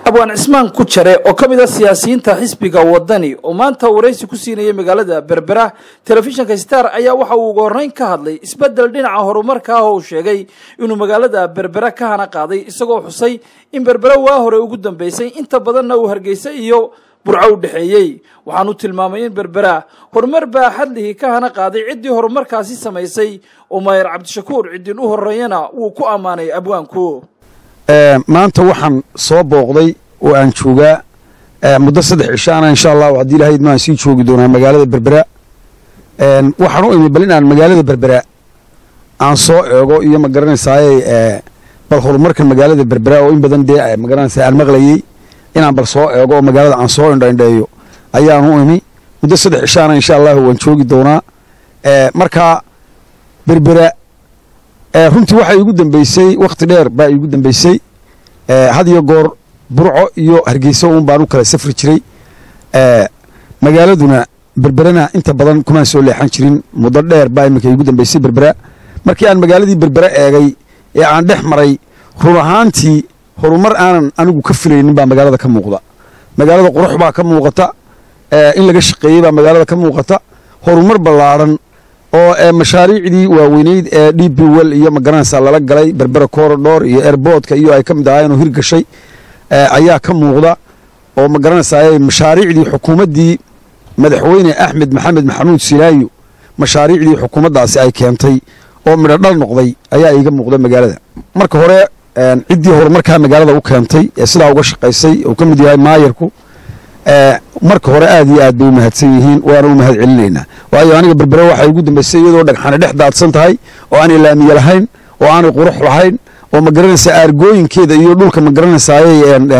abwaan cismaan ku jare oo ka mid a siyaasiyiinta xisbiga wadani oo maanta waraysi ku siinayay magaalada berbera telefishinka star ayaa waxa uu uga horreyn ka hadlay isbeddel dhinaca horumarka ah oo uu sheegay inuu magaalada berbera ka hana qaaday isagoo xusay in berbera waa hore ugu dambeysay inta badanna uu hargeysa iyo burco u dhexeeyey waxaanu tilmaamay in berbera horumar baa xadlihii ka hana qaaday ciddii horumarkaasi samaysay oo maayer cabdishakuur ciddin u horreeyana wuu ku ammaanay abwaanku maanta waxaan soo booqday oo aan joogaa muddo saddex cishaana insha allahu haddii ilahayd maan sii joogi doonaa magaalada berbera waxaan u imi bal in aan magaalada berbera aan soo eego iyo ma garanaysaaye bal horumarka magaalada berbera oo in badan dee magaranaysa aan maqlayey inaan bal soo eego oo magaalada aan soo indhaindheeyo ayaan u imi muddo saddex cishaana insha allahu waan joogi doonaa markaa berbera runtii waxaa iigu dambeysay wakhti dheer baa iigu dambeysay had iyo goor burco iyo hargeysa uun baan u kala safri jiray magaaladuna berberana inta badan kumaan soo leexan jirin muddo dheer baa iminka iigu dambeysay berbera markii aan magaaladii berbera eegay ee aan dhex maray run ahaantii horumar aanan anigu ka filaynin baa magaalada ka muuqda magaalada qurux baa ka muuqata in laga shaqeeyey baa magaalada ka muuqata horumar ballaadhan oo mashaariicdii waaweyneyd ee d b wel iyo magaranaysa lala galay berbera korodhor iyo airboodka iyo ay ka mid ahaayeen oo hirgashay ayaa ka muuqda oo magaranaysaa mashaariicdii xukuumaddii madaxweyne axmed maxamed maxamuud silaayo mashaariicdii xukuumaddaasi ay keentay oo midho dhal noqday ayaa iiga muuqda magaalada marka hore ciddii horumarkaa magaalada u keentay ee sidaa uga shaqaysay uu ka mid yahay maayarku marka hore aad iyo aad bay u mahadsan yihiin waana u mahad celinaynaa waayo aniga berbera waxay ugu dambaysay iyadoo dhagxane dhex daadsan tahay oo aanay laamiye lahayn oo aanay qurux lahayn oo magaranaysaa aargooyinkeeda iyo dhulka magaranaysaayay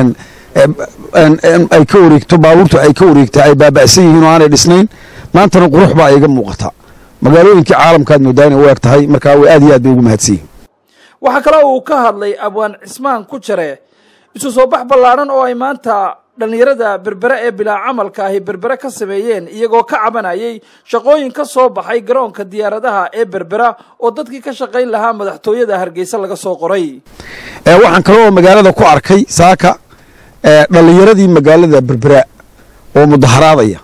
ay ka wareegto baabuurtu ay ka wareegtaa ay baaba'san yihiin oo aanay dhisnayn maantana qurux baa iga muuqata magaalooyinkii caalamkaad moodaa inay u eg tahay markaa aad iyo aad bay ugu mahadsan yihiin waxaa kaloo uu ka hadlay abwaan cismaan ku jare isu soo bax ballaadhan oo ay maanta dhallinyarada berbere ee bilaa camalka ahi berbere ka sameeyeen iyagoo ka cabanayay shaqooyin ka soo baxay garoonka diyaaradaha ee berbera oo dadkii ka shaqayn lahaa madaxtooyada hargeysa laga soo qoray waxaan kaloo magaalada ku arkay saaka dhallinyaradii magaalada berbera oo mudaharaadaya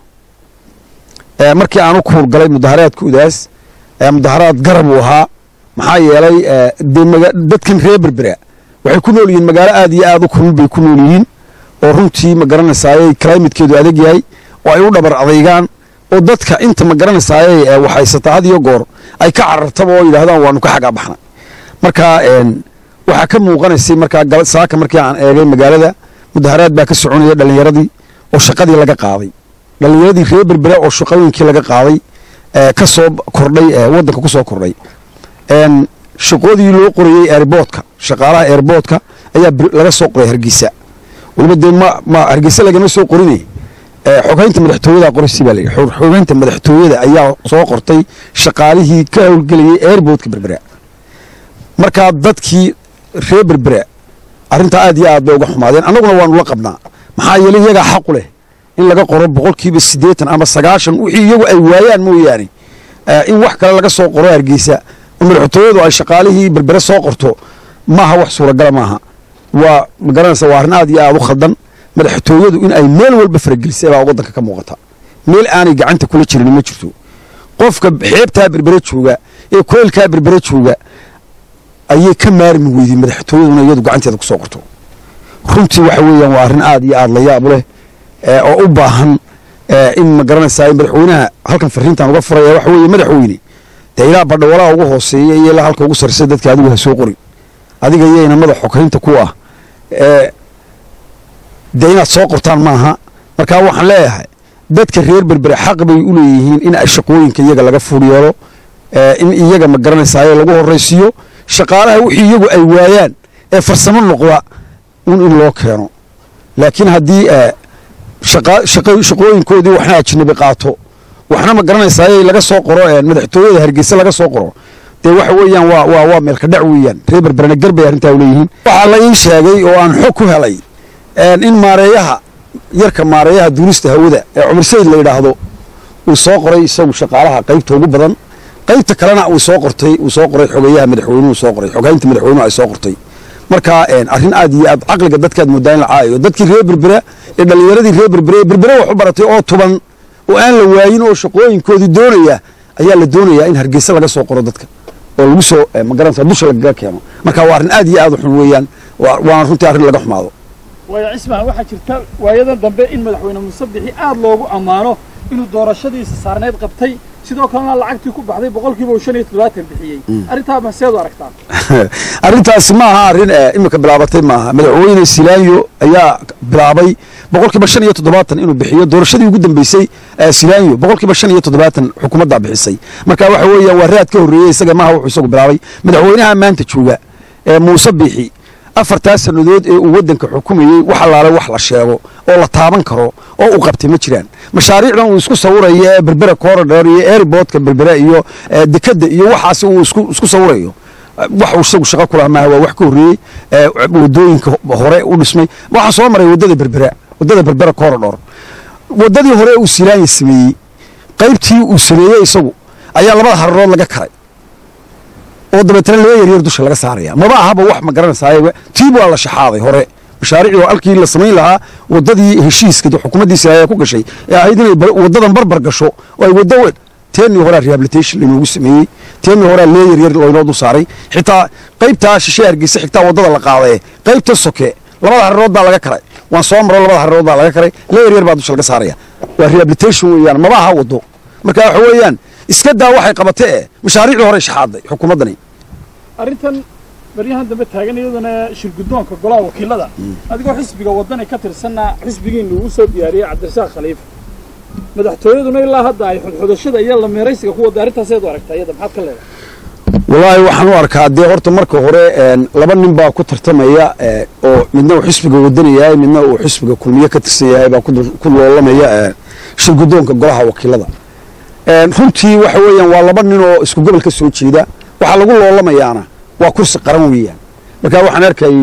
markii aan u kuurgalay mudaharaadka udaas mudaharaad garab uu ahaa maxaa yeelay dadkan reer berbera waxay ku nool yihiin magaalo aad iyo aad u kulul bay ku nool yihiin oo runtii ma garanaysaayey climatekeedu adag yahay oo ay u dhabar adaygaan oo dadka inta ma garanaysaayey waxaysataa had iyo goor ay ka carartaba oo yidhahdaan waanu ka xagaa baxnay marka waxaa ka muuqanaysay markaa saaka markii aan eegay magaalada mudaharaad baa ka soconaya dhallinyaradii oo shaqadii laga qaaday dhallinyaradii reer berbera oo shaqooyinkii laga qaaday ka soo kordhay waddanka ku soo kordhay shaqoodii loo qorayey airboodka shaqaalaha airboodka ayaa laga soo qoray hargeysa waliba dee ma ma hargeysa lagama soo qorinay xogeynta madaxtooyada qoraysi baa layidhi xogeynta madaxtooyada ayaa soo qortay shaqaalihii ka howlgelayay airboodka berbera markaa dadkii reer berbera arrintaa aad iyo aad bay uga xumaadeen annaguna waanu la qabnaa maxaa yeelay iyagaa xaqu leh in laga qoro boqolkiiba siddeetan ama sagaashan wixii iyagu ay waayaan mooyaane in wax kale laga soo qoro hargeysa oo madaxtooyadu ay shaqaalihii berbere soo qorto maaha wax suuragala maaha waa magaranaysa waa arrin aad iyo aad u khaldan madaxtooyadu in ay meel walba faragelisay baa waddanka ka muuqata meel aanay gacanta kula jirin ma jirto qofka xeebtaa berbere jooga ee koylkaa berbere jooga ayay ka maarmi weydeen madaxtooyaduna iyadu gacanteeda ku soo qorto runtii waxa weeyaan waa arrin aad iyo aad la yaab leh oo u baahan in ma garanaysaa madaxweynaha halkan fariintan uga furaya waxa weeye madaxweyne dee ilaa badhawalaha ugu hooseeya iyo ilaa halka ugu sarreysa dadka adigu ha soo qorin adiga iyo inamada xogeynta ku ah dee inaad soo qortaan maaha markaa waxaan leeyahay dadka reer berbere xaq bay u leeyihiin in shaqooyinka iyaga laga fuul yeelo in iyaga ma garanaysaay lagu horraysiiyo shaqaalaha wixii iyagu ay waayaan ee farsamo noqda un in loo keeno laakiin haddii shaqooyinkoodii waxna ajnabi qaato waxna ma garanaysaay laga soo qoro madaxtooyada hargeysa laga soo qoro dee waxa weeyaan waa waa waa meelka dhac weeyaan reer berberena garbay arrintaa uleeyihiin waxaa la ii sheegay oo aan xog ku helay in maareeyaha yarka maareeyaha duulista hawada ee cumar sayid la yidhaahdo uu soo qoray isagu shaqaalaha qaybta ugu badan qaybta kalena uu soo qortay uu soo qoray xogeyaha madaxweynuhu soo qoray xogeynta madaxweynuhu ay soo qortay marka arrin aad iyo aad caqliga dadkaad moodaa in la caayo dadkii reer berbera ee dhallinyaradii reer berbera ee berbera wax u baratay oo tuban oo aan la waayin oo shaqooyinkoodii doonaya ayaa la doonayaa in hargeysa laga soo qoro dadka oo lagu soo magaranaysa dusha lagaga keeno marka waa arrin aad iyo aad u xun weeyaan waana runtii arrin laga xumaado waayo cismaan waxaa jirta waayadan dambe in madaxweyne muuse bixi aad loogu ammaano inuu doorashadiisa saarneyd qabtay sidoo kalena lacagtii ku baxday boqolkiiba uu shan iyo toddobaatan bixiyey arrintaa maseed u aragtaa arrintaasi ma aha arrin imika bilaabatay maaha madaxweyne silaanyo ayaa bilaabay boqolkiiba shan iyo toddobaatan inuu bixiyo doorashadii ugu dambeysay silaanyo boqolkiiba shan iyo toddobaatan xukuumaddaa bixisay marka waxa weeyaan waa raad ka horreeyey isaga maaha wuxuu isagu bilaabay madaxweynaha maanta jooga ee muuse bixi afartaa sannadood ee uu waddanka xukumayey wax allaale wax la sheego oo la taaban karo oo uu qabtay ma jiraan mashaariicdan uu isku sawirayo ee berbera corridor iyo airportka berbera iyo dekadda iyo waxaasi uu isku sawirayo wax uu isagu shaqo kulaha maaha waa wax ka horreeyey wadooyinka hore u dhismay waxaa soo maray waddada berbera waddada berbera corridor waddadii hore uu silaanya sameeyey qaybtii uu sameeyey isagu ayaa labada hararood laga karay oo dabeetana laba yaryar dusha laga saaraya maba ahaba wax ma garanaysaay tiib waa la shaxaaday hore mashaariicii halkii la samayn lahaa waddadii heshiiska xukuumaddii silaaya ku gashay ee ahayd inay waddadan barbar gasho oo ay waddo teenii horaa rehabilitation laynoogu sameeyey teenii horaa lee yaryar laynoo dul saaray xitaa qaybtaa shishe hargeysa xigtaa waddada la qaadaye qaybta soke labada hararood baa laga karay waan soo maro labada hararood baa laga karay lee yaryar baa dusha laga saaraya waa rehabilitation weeyaan maba aha waddo marka waxa weeyaan iska daa waxay qabatee e mashaariicdii hore shaxaaday xukuumaddani arrintan baryahan dambe taagan iyadana shirguddoonka golaha wakiilada adigoo xisbiga waddani ka tirsanna xisbigiinna uu soo diyaariyey cabdirasaaq khaliif madaxtooyaduna ilaa hadda ay xudxudashada iyo lameeraysiga ku wadda arrintaaseed u aragtaa iyada maxaad ka leedahay wallaahi waxaan u arkaa dee horta marka hore laba nin baa ku tartamaya oo midna uu xisbiga waddani yahay midna uu xisbiga kulmiye ka tirsan yahay baa ku loolamaya shirguddoonka golaha wakiilada runtii waxa weeyaan waa laba nin oo isku gobol ka soo jeeda waxaa lagu loolamayaana waa kursi qaran weeyaan marka waxaan arkayay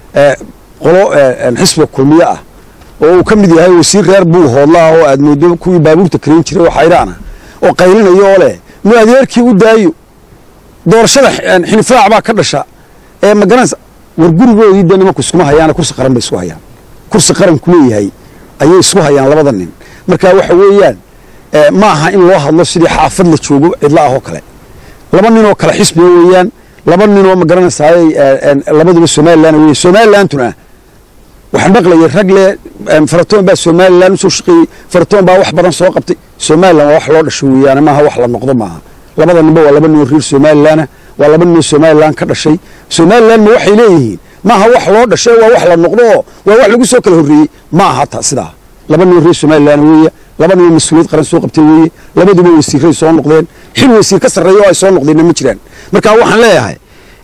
qolo xisbiga kulmiye ah oo uu ka mid yahay wasiir reer buul hoodlaah oo aad moodo kuwii baabuurta karayn jiray oo xayraana oo qaylinayo oo leh nu adeerkii u daayo doorashada xinifraac baa ka dhasha ee magaranaysa war gurigoodii dee nimanku iskuma hayaana kursi qaran bay isku hayaan kursi qaranku leeyahay ayay isku hayaan labada nin marka waxa weeyaan ma aha in loo hadlo sidii xaafad la joogo cidla ah oo kale laba nin oo kale xisbiga weeyaan laba nin oo ma garanaysaay labaduba somalilan wey somalilanduna waxaan maqlayay rag le faratoon baa somalilan usoo shaqeeyey faratoon baa wax badan soo qabtay somalilan waa wax loo dhasho weeyaan maaha wax la noqdo maaha labada ninba waa laba nin oo reer somalilana waa laba nin oo somalilan ka dhashay somalilan ma waxay leeyihiin maaha wax loo dhashay waa wax la noqdo oo waa wax lagu soo kala horreeyey ma aha ta sidaa laba nin oo reer somalilan weeye laba nin oo mas-uuliyad qaran soo qabtay weeye labaduba wasiiray soo noqdeen xil wasiir ka sarreeya oo ay soo noqdeenna ma jiraan marka waxaan leeyahay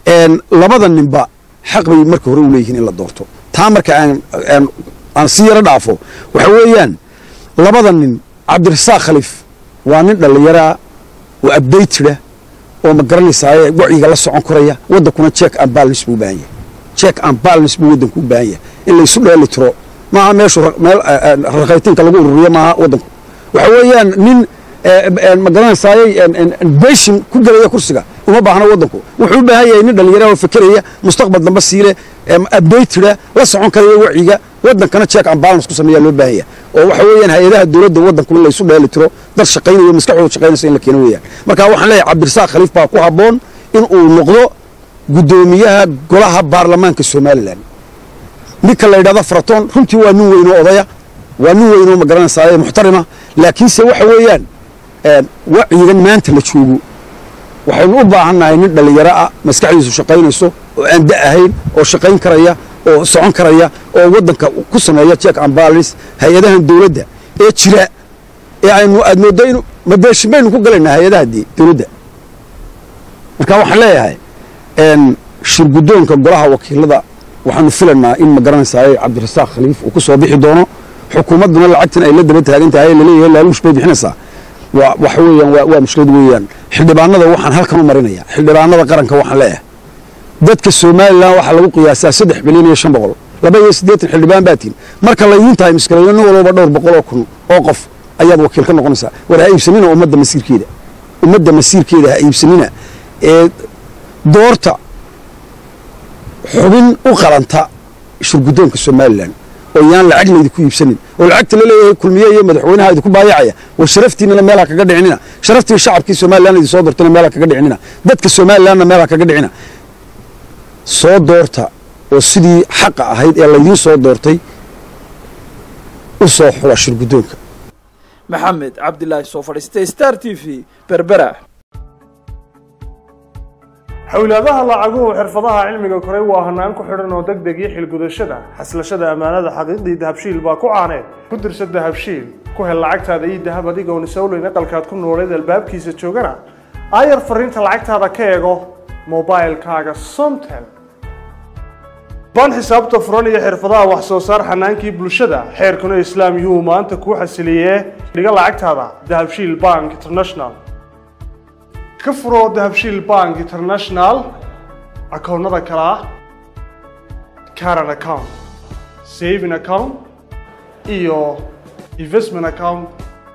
labada ninba xaq bay marka hore u leeyihiin in la doorto taa marka aan aan si yaro dhaafo waxa weeyaan labada nin cabdirasaaq khaliif waa nin dhallinyaraa oo abdaytida oo ma garanaysaaye wacyiga la socon karaya waddankuna check and balance buu u baahan yahay check and balance buu waddanku u baahan yahay in laysu dheeli tiro maaha meeshu meel rakhaytinka lagu ururiyo maaha waddanku waxa weeyaan nin ma garanaysaaye beshin ku gelaya kursiga uma baahna waddanku wuxuu u baahan yahay nin dhallinyara oo fekeraya mustaqbal dambe siile abdaytida la socon karaya wacyiga waddankana check and balance ku sameeyaa loo baahan yahay oo waxa weeyaan hay-adaha dowladda waddanku in laysu dheeli tiro dad shaqaynayo maskaxdooda shaqaynaysa in la keeno weeyaan marka waxaan leeyahay cabdirasaaq khaliif baa ku habboon in uu noqdo guddoomiyaha golaha baarlamaanka somalilan ninka la yidhahdo faratoon runtii waa nin weyn oo odaya waa nin weyn oo ma garanaysaay muxtarima laakiinse waxa weeyaan wacyigan maanta la joogo waxaynu u baahannahay nin dhallinyaro ah maskaxdiisu shaqaynayso oo aan da ahayn oo shaqayn karaya oo socon karaya oo waddanka ku sameeya check and balance hay-adahan dowladda ee jira ee aynu aad mooddo inu mabeeshin baynu ku galaynaa hay-adaha dowladda marka waxaan leeyahay shirguddoonka golaha wakiilada waxaanu filanaa in ma garanaysaay cabdirasaaq khaliif uu ku soo bixi doono xukuumadduna lacagtan ay la daba taagan tahay laleeyahay laaluush bay bixinaysaa waa waxa weeyaan waa waa mushkilad weeyaan xildhibaanada waxaan halkan u marinaya xildhibaanada qaranka waxaan leeyahay dadka somalilan waxaa lagu qiyaasaa saddex bilyan iyo shan boqol laba iyo siddeetan xildhibaan baa tihin marka laydiin tahay miskilayo nin walba dhowr boqol oo kun oo qof ayaad wakiil ka noqonaysaa war ha iibsanina ummadda masiirkeeda ummadda masiirkeeda ha iibsanina ee doorta xubin u qalanta shirguddoonka somalilan oo yaan lacag laydinku iibsanin oo lacagta la leeyahay kulmiye iyo madaxweynaha idinku baayacaya war sharaftiinana meelha kaga dhicinina sharaftii shacabkii somalilan idin soo doortana meelha kaga dhicinina dadka somalilanna meelha kaga dhicina soo doorta oo sidii xaqa ahayd ee laydiin soo doortay u soo xula shirguddoonka maxamed cabdilaahi soo fadhiistay star t v berbera xowlaadaha lacaguhu xirfadaha cilmiga koray waa hanaan ku xidhan oo deg deg iyo xilgudashada xaslashada ammaanada xaqiiqdii dahabshiil baa ku caaneed ku dirsa dahabshiil ku hel lacagtaada iyo dahab adigoon isowleyn aqalkaad ku nooleed albaabkiisa joogana aayar fariinta lacagtaada ka eego mobilkaaga somtel ban xisaabta furan iyo xirfadaha wax soo saar xanaankii bulshada xeerkuna islaam yuu maanta kuu xasiliyee dhiga lacagtaada dahabshiil bank international ka furoo dahabshiil bank international akoonnada kale ah caran account saving account iyo investment account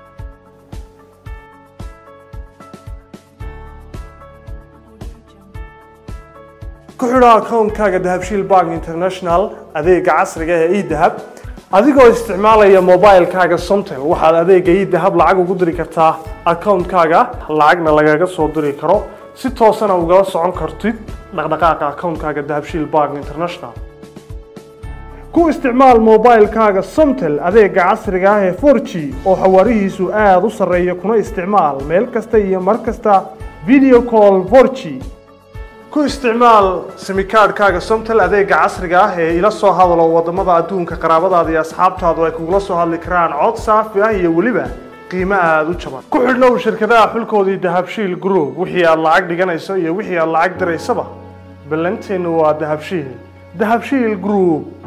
ku xidho akoonkaaga dahabshiil bank international adeega casriga ee edahab adigoo isticmaalaya mobilkaaga somtel waxaad adeega edahab lacag ugu diri kartaa akoonkaaga lacagna lagaga soo diri karo si toosana ugala socon kartid dhaqdhaqaaqa akoonkaaga dahabshiil bank international ku isticmaal mobilkaaga somtel adeega casriga ah ee 4g oo xawaarihiisu aada u sarreeya kuna isticmaal meel kasta iyo mar kasta video call 4g ku isticmaal simikaadhkaaga somtel adeega casriga ah ee ila soo hadalo wadamada adduunka qaraabadaada iyo asxaabtaadu ay kugula soo hadli karaan cod saafi ah iyo weliba qiimo aada u jaban ku xidhnow shirkadaha xulkoodii dahabshiil group wixii aad lacag dhiganayso iyo wixii aad lacag diraysaba ballanteennu waa dahabshiil dahabshiil group